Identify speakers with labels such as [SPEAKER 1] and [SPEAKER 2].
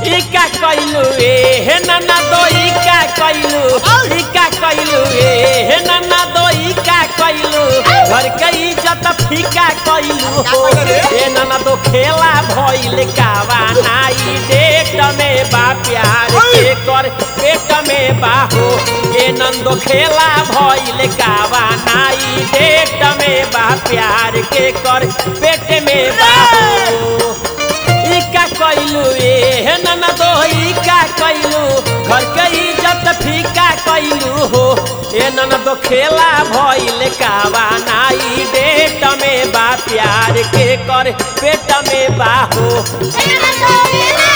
[SPEAKER 1] ई का कइलू ए हे नाना दो ई का कइलू ई का कइलू ए हे नाना दो ई का कइलू घर के इज्जत फीका कइलू हो ए नाना दो खेला भइल कावा नाई डेट में बा प्यार के कर पेट में बा हो ए नंदो खेला भइल कावा नाई डेट में बा प्यार के कर पेट में बा हो ई का कइलू ए हे नाना दो ई का कइलू घर के इज्जत फीका कइलू हो ए नाना दो खेला भइल कावा नाई डेट में बा प्यार के कर पेट में बा हो
[SPEAKER 2] Hey, I'm